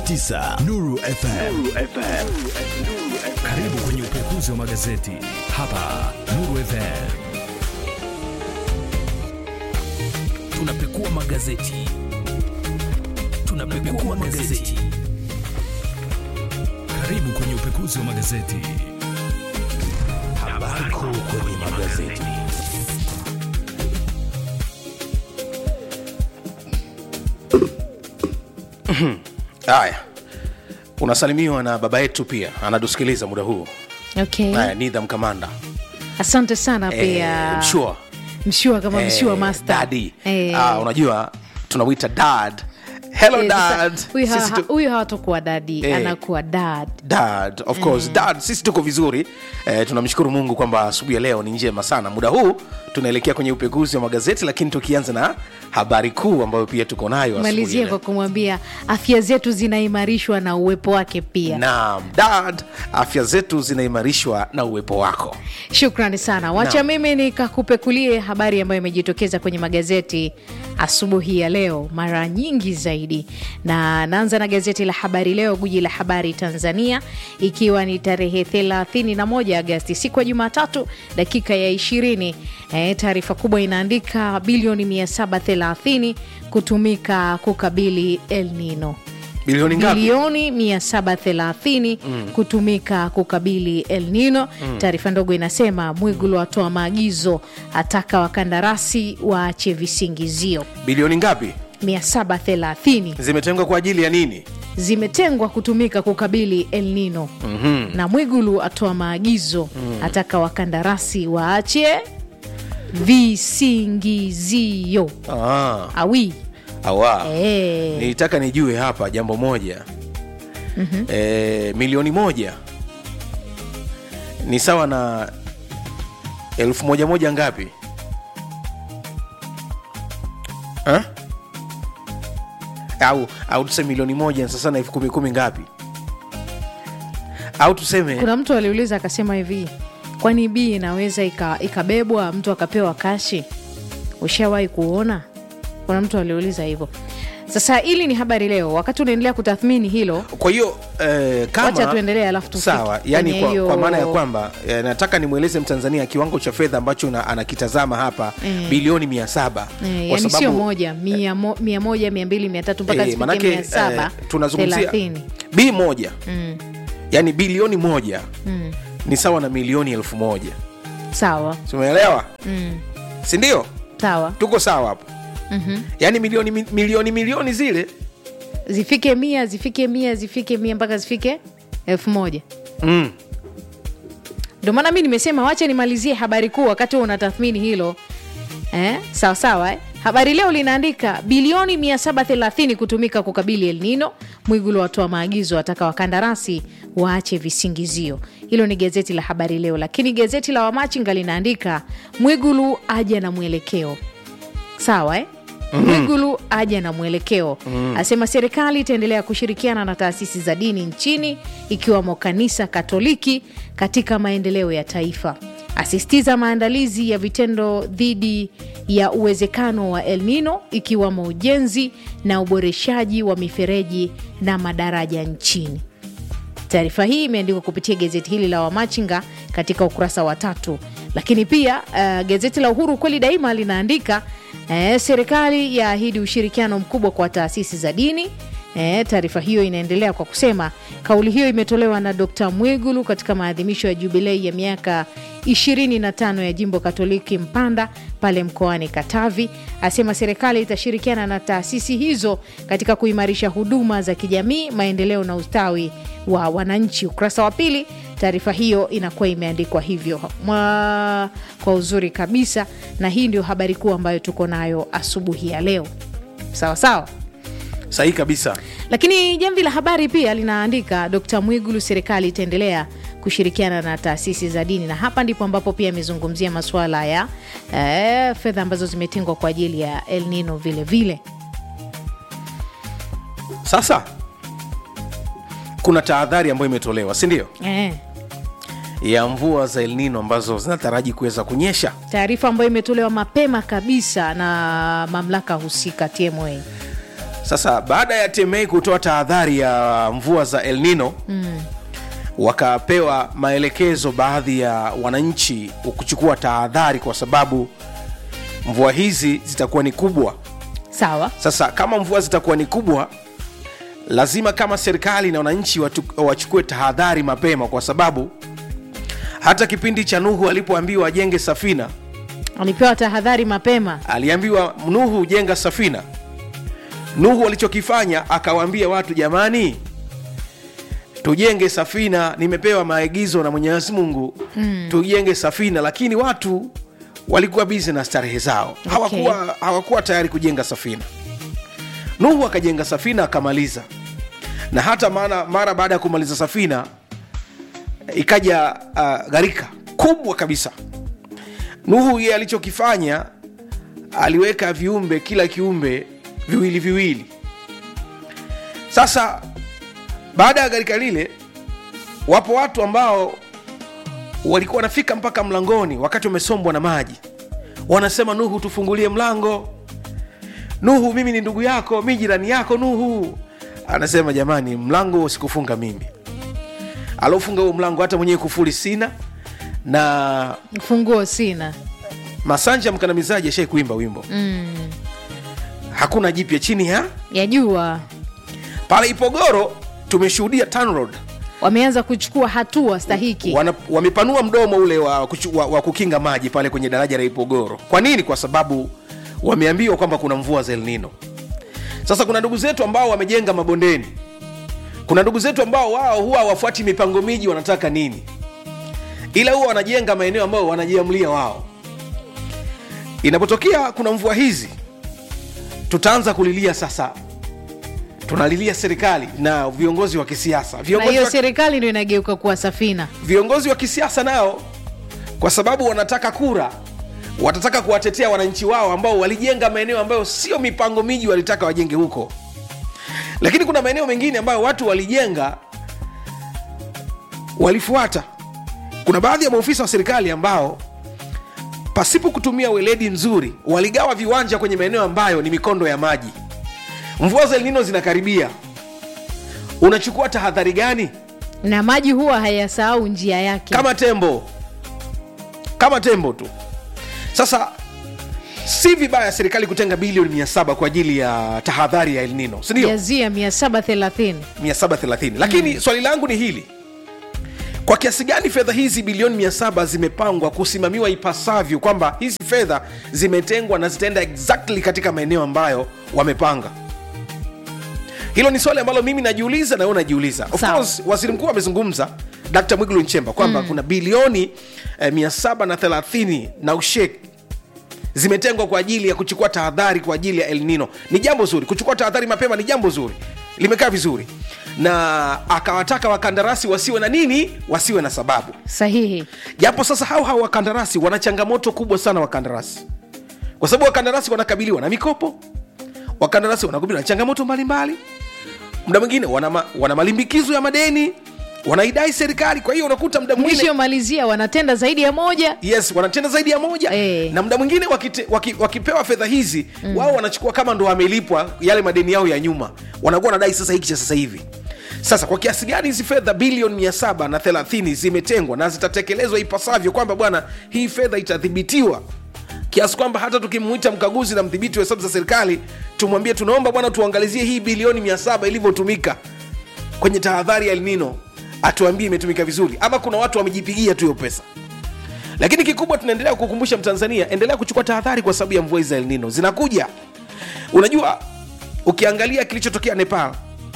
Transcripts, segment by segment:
88.9 Nuru FM. Karibu kwenye upekuzi wa magazeti hapa Nuru FM. Tunapekua magazeti, tunapekua magazeti. Karibu kwenye upekuzi wa magazeti. Habari kuu kwenye magazeti. Haya, unasalimiwa na baba yetu pia anatusikiliza muda huu. Okay. Haya, Nidham Kamanda Asante sana Eh, pia. mshua Mshua kama Eh, mshua master. daddy. Eh. Ah, unajua tunamwita dad. Hello Eh, sasa, dad. huyu ha- Sisi ha- tu- Huyu hawatakuwa dadi, Eh. anakuwa dad. dad of course dad sisi tuko vizuri eh, tunamshukuru mungu kwamba asubuhi ya leo ni njema sana muda huu tunaelekea kwenye upekuzi wa magazeti lakini tukianza na habari kuu ambayo pia tuko nayo asubuhi ya Malizia leo. kwa kumwambia afya zetu zinaimarishwa na uwepo wake pia. naam dad afya zetu zinaimarishwa na uwepo wako Shukrani sana. Wacha Naam. mimi nikakupekulie habari ambayo imejitokeza kwenye magazeti asubuhi ya leo mara nyingi zaidi, na naanza na gazeti la Habari Leo, guji la habari Tanzania, ikiwa ni tarehe 31 Agasti, siku ya Jumatatu, dakika ya 20. E, taarifa kubwa inaandika bilioni 730 kutumika kukabili El Nino bilioni ngapi bilioni 730 kutumika kukabili El Nino. Taarifa ndogo inasema Mwigulu atoa maagizo, ataka wakandarasi waache visingizio. bilioni ngapi 730 zimetengwa kwa ajili ya nini zimetengwa kutumika kukabili El Nino na Mwigulu atoa maagizo, ataka wakandarasi waache visingizio. ah, Awi awa eh. nilitaka nijue hapa jambo moja mm-hmm. e, milioni moja ni sawa na elfu moja moja ngapi ha? au au tuseme milioni moja ni sasa na elfu kumi kumi ngapi au tuseme kuna mtu aliuliza akasema hivi kwani bii inaweza ika- ikabebwa mtu akapewa kashi ushawahi kuona kuna mtu aliuliza hivyo sasa hili ni habari leo wakati unaendelea kutathmini hilo kwa hiyo eh, kama Wacha tuendelee, alafu tufike sawa yani kwenye kwa, hiyo- kwa maana ya kwamba eh, nataka nimweleze mtanzania kiwango cha fedha ambacho na, anakitazama hapa bilioni mia saba Eh, yani sio moja mia, mo, mia moja mia mbili mia tatu mpaka eh, zifike manake, mia saba eh, tunazungumzia thelathini b moja yani bilioni moja ni sawa na milioni elfu moja sawa simeelewa sindio sawa tuko sawa hapo mm-hmm. yaani milioni mi- milioni milioni zile zifike mia zifike mia zifike mia mpaka zifike elfu moja mm. ndio maana mi nimesema wacha nimalizie habari kuu wakati huo unatathmini hilo eh? sawa sawa eh? habari leo linaandika bilioni 730 kutumika kukabili el nino mwigulu watoa maagizo ataka wakandarasi waache visingizio hilo ni gazeti la habari leo lakini gazeti la wamachinga linaandika mwigulu aja na mwelekeo sawa eh? mwigulu aja na mwelekeo asema serikali itaendelea kushirikiana na taasisi za dini nchini ikiwamo kanisa katoliki katika maendeleo ya taifa asisitiza maandalizi ya vitendo dhidi ya uwezekano wa el nino ikiwamo ujenzi na uboreshaji wa mifereji na madaraja nchini taarifa hii imeandikwa kupitia gazeti hili la wamachinga katika ukurasa wa tatu lakini pia uh, gazeti la uhuru kweli daima linaandika uh, serikali yaahidi ushirikiano mkubwa kwa taasisi za dini E, taarifa hiyo inaendelea kwa kusema kauli hiyo imetolewa na Dkt Mwigulu katika maadhimisho ya jubilei ya miaka 25 ya jimbo Katoliki Mpanda pale mkoani Katavi. Asema serikali itashirikiana na taasisi hizo katika kuimarisha huduma za kijamii, maendeleo na ustawi wa wananchi. Ukurasa wa pili, taarifa hiyo inakuwa imeandikwa hivyo Mwa, kwa uzuri kabisa, na hii ndio habari kuu ambayo tuko nayo asubuhi ya leo. Sawa sawa. sahihi kabisa Lakini jamvi la habari pia linaandika Dkt Mwigulu, serikali itaendelea kushirikiana na taasisi za dini, na hapa ndipo ambapo pia amezungumzia masuala ya eh, fedha ambazo zimetengwa kwa ajili ya El Nino vile vile. sasa kuna tahadhari ambayo imetolewa si ndio Eh, ya mvua za elnino ambazo zinataraji kuweza kunyesha taarifa ambayo imetolewa mapema kabisa na mamlaka husika TMA. sasa baada ya tma kutoa tahadhari ya mvua za el nino mm. wakapewa maelekezo baadhi ya wananchi kuchukua tahadhari kwa sababu mvua hizi zitakuwa ni kubwa sawa sasa kama mvua zitakuwa ni kubwa lazima kama serikali na wananchi watu- wachukue tahadhari mapema kwa sababu hata kipindi cha nuhu alipoambiwa ajenge safina alipewa tahadhari mapema aliambiwa nuhu jenga safina nuhu alichokifanya akawaambia watu jamani tujenge safina nimepewa maagizo na mwenyezi mungu mm. tujenge safina lakini watu walikuwa bizi na starehe zao Okay. hawakuwa, hawakuwa tayari kujenga safina nuhu akajenga safina akamaliza na hata maana mara baada ya kumaliza safina ikaja uh, gharika kubwa kabisa nuhu yeye alichokifanya aliweka viumbe kila kiumbe viwili viwili sasa baada ya gharika lile wapo watu ambao walikuwa wanafika mpaka mlangoni wakati wamesombwa na maji wanasema nuhu tufungulie mlango nuhu mimi ni ndugu yako mi jirani yako nuhu anasema jamani mlango usikufunga mimi aliofunga huo mlango hata mwenyewe kufuli sina na funguo sina masanja mkandamizaji ashai kuimba wimbo mm. hakuna jipya chini ya yajua pale ipogoro tumeshuhudia TANROADS wameanza kuchukua hatua stahiki wana, wamepanua mdomo ule wa, kuchu- wa, wa kukinga maji pale kwenye daraja la ipogoro kwa nini kwa sababu wameambiwa kwamba kuna mvua za elnino sasa kuna ndugu zetu ambao wamejenga mabondeni kuna ndugu zetu ambao wao huwa hawafuati mipango miji wanataka nini ila huwa wanajenga maeneo ambayo wanajiamlia wao inapotokea kuna mvua hizi tutaanza kulilia sasa tunalilia serikali na viongozi wa kisiasa na viongozi hiyo wa serikali ndio inageuka kuwa safina viongozi wa kisiasa nao kwa sababu wanataka kura watataka kuwatetea wananchi wao ambao walijenga maeneo ambayo sio mipango miji walitaka wajenge huko lakini kuna maeneo mengine ambayo watu walijenga walifuata kuna baadhi ya maofisa wa serikali ambao pasipo kutumia weledi mzuri waligawa viwanja kwenye maeneo ambayo ni mikondo ya maji mvua za elnino zinakaribia unachukua tahadhari gani na maji huwa hayasahau njia yake kama tembo kama tembo tu sasa si vibaya serikali kutenga bilioni 700 kwa ajili ya tahadhari ya elnino sindio jazia 730 730 lakini mm. swali langu ni hili kwa kiasi gani fedha hizi bilioni 700 zimepangwa kusimamiwa ipasavyo kwamba hizi fedha zimetengwa na zitaenda exactly katika maeneo ambayo wamepanga hilo ni swali ambalo mimi najiuliza na wewe unajiuliza of Sawa. course waziri mkuu amezungumza dkt mwigulu nchemba kwamba mm. kuna bilioni eh, 730 na ushek zimetengwa kwa ajili ya kuchukua tahadhari kwa ajili ya el nino ni jambo zuri kuchukua tahadhari mapema ni jambo zuri limekaa vizuri na akawataka wakandarasi wasiwe na nini wasiwe na sababu sahihi japo sasa hao hao wakandarasi wana changamoto kubwa sana wakandarasi kwa sababu wakandarasi wanakabiliwa na mikopo wakandarasi wanakabiliwa na changamoto mbalimbali muda mwingine wana, ma, wana malimbikizo ya madeni wanaidai serikali kwa hiyo unakuta muda mwingine mwisho malizia wanatenda zaidi ya moja yes wanatenda zaidi ya moja Eh. na muda mwingine wakite, waki, wakipewa fedha hizi mm. wao wanachukua kama ndo wamelipwa yale madeni yao ya nyuma wanakuwa wanadai sasa hiki cha sasa hivi sasa kwa kiasi gani hizi fedha bilioni 730 zimetengwa na zitatekelezwa ipasavyo kwamba bwana hii fedha itadhibitiwa kiasi kwamba hata tukimwita mkaguzi na mdhibiti wa hesabu za serikali tumwambie tunaomba bwana tuangalizie hii bilioni 700 ilivyotumika kwenye tahadhari ya elnino atuambie imetumika vizuri ama kuna watu wamejipigia tu hiyo pesa lakini kikubwa tunaendelea kukumbusha mtanzania endelea kuchukua tahadhari kwa sababu ya mvua hizi za elnino zinakuja unajua ukiangalia kilichotokea nepal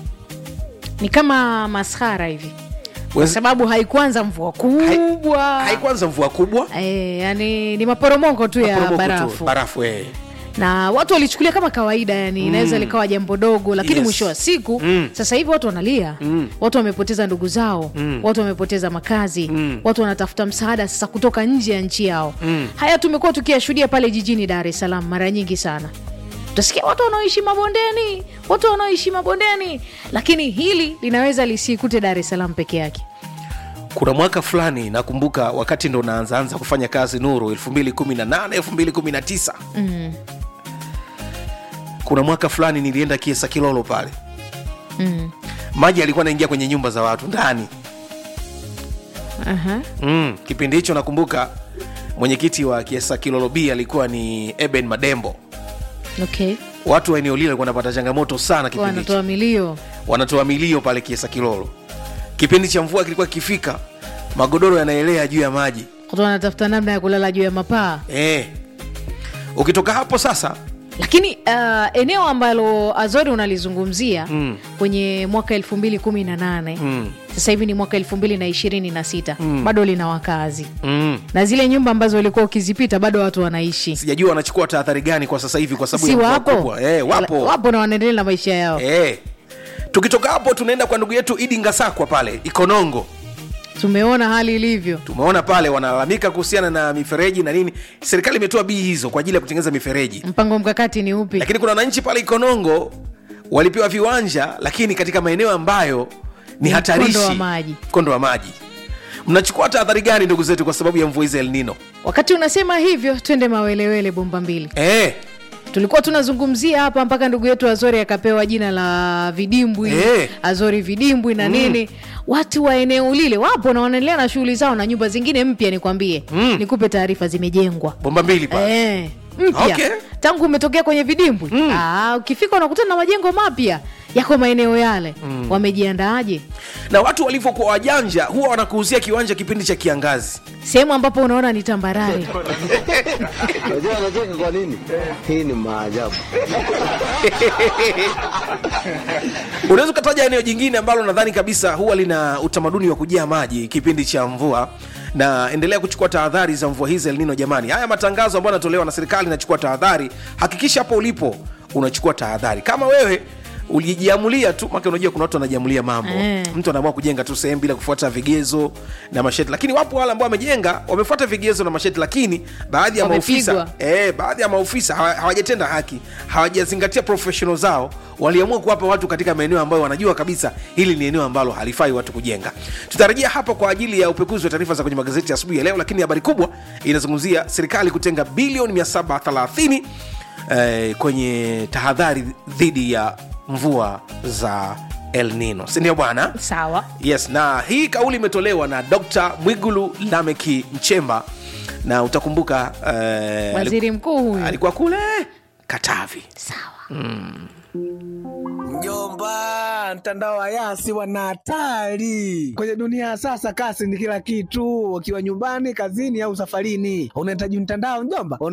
ni kama maskhara hivi kwa Wez- sababu haikuanza mvua kubwa haikuanza mvua kubwa e, yani ni maporomoko tu ya maporomoko tu, barafu barafu eh. na watu walichukulia kama kawaida yani inaweza likawa jambo dogo lakini Yes. mwisho wa siku Mm. sasa hivi watu wanalia watu wamepoteza ndugu zao watu wamepoteza makazi watu wanatafuta msaada sasa kutoka nje ya nchi yao haya tumekuwa tukiyashuhudia pale jijini dar es salaam mara nyingi sana utasikia watu wanaoishi mabondeni watu wanaoishi mabondeni lakini hili linaweza lisikute dar es salaam peke yake kuna mwaka fulani nakumbuka wakati ndo naanzaanza kufanya kazi nuru 218 219 mm. kuna mwaka fulani nilienda kiesa kilolo pale mm. maji alikuwa anaingia kwenye nyumba za watu ndani Aha. mm. kipindi hicho nakumbuka mwenyekiti wa kiesa kilolo b alikuwa ni eben madembo okay watu wa eneo lile walikuwa wanapata changamoto sana kipindi hicho wanatoa milio wanatoa milio pale kiesa kilolo kipindi cha mvua kilikuwa kikifika magodoro yanaelea juu ya maji watu wanatafuta namna ya kulala juu ya mapaa eh. ukitoka hapo sasa lakini uh, eneo ambalo azori unalizungumzia Mm. kwenye mwaka elfu mbili kumi na nane mm. sasa hivi ni mwaka elfu mbili na ishirini na sita bado lina wakazi Mm. na zile nyumba ambazo ulikuwa ukizipita bado watu wanaishi sijajua wanachukua tahadhari gani kwa sasa hivi kwa sababu si ya mvua wapo kubwa eh, wapo wapo na wanaendelea na maisha yao eh. tukitoka hapo tunaenda kwa ndugu yetu idi ngasakwa pale ikonongo tumeona hali ilivyo tumeona pale wanalalamika kuhusiana na mifereji na nini serikali imetoa bii hizo kwa ajili ya kutengeneza mifereji mpango mkakati ni upi lakini kuna wananchi pale ikonongo walipewa viwanja lakini katika maeneo ambayo ni Ni hatarishi mkondo wa maji. mkondo wa maji mnachukua tahadhari gani ndugu zetu kwa sababu ya mvua hizi El Nino wakati unasema hivyo twende mawelewele bomba mbili eh, tulikuwa tunazungumzia hapa mpaka ndugu yetu azori akapewa jina la vidimbwi Eh. azori vidimbwi na nini watu wa eneo lile wapo na wanaendelea na shughuli zao na nyumba zingine mpya nikwambie Mm. nikupe taarifa zimejengwa bomba mbili pale Eh, mpya Okay. tangu umetokea kwenye vidimbwi Mm. Ah, ukifika unakutana na majengo mapya yako maeneo yale wamejiandaaje na watu walivyokuwa wajanja huwa wanakuuzia kiwanja kipindi cha kiangazi sehemu ambapo unaona ni tambarare Unajua anacheka kwa nini? Hii ni maajabu. unaweza ukataja eneo jingine ambalo nadhani kabisa huwa lina utamaduni wa kujaa maji kipindi cha mvua na endelea kuchukua tahadhari za mvua hizi El Nino jamani haya matangazo ambayo yanatolewa na serikali inachukua tahadhari hakikisha hapo ulipo unachukua tahadhari kama wewe ulijiamulia tu maka unajua kuna watu wanajiamulia mambo Eh. mtu anaamua kujenga tu sehemu bila kufuata vigezo na masheti lakini wapo wale ambao wamejenga wamefuata vigezo na masheti lakini baadhi ya Wamepigwa. maofisa eh, baadhi ya maofisa hawa- hawajatenda haki hawajazingatia professional zao waliamua kuwapa watu katika maeneo ambayo wanajua kabisa hili ni eneo ambalo halifai watu kujenga tutarejea hapa kwa ajili ya upekuzi wa taarifa za kwenye magazeti ya asubuhi ya leo lakini habari kubwa inazungumzia serikali kutenga bilioni 730 eh, kwenye tahadhari dhidi ya mvua za el nino sindio bwana sawa yes na hii kauli imetolewa na dr mwigulu lameki mchemba na utakumbuka eh, waziri mkuu huyu alikuwa kule katavi sawa Mjomba, mtandao wa Yasi wana hatari kwenye dunia ya sasa. Kasi ni kila kitu, ukiwa nyumbani, kazini au safarini, unahitaji mtandao mjomba.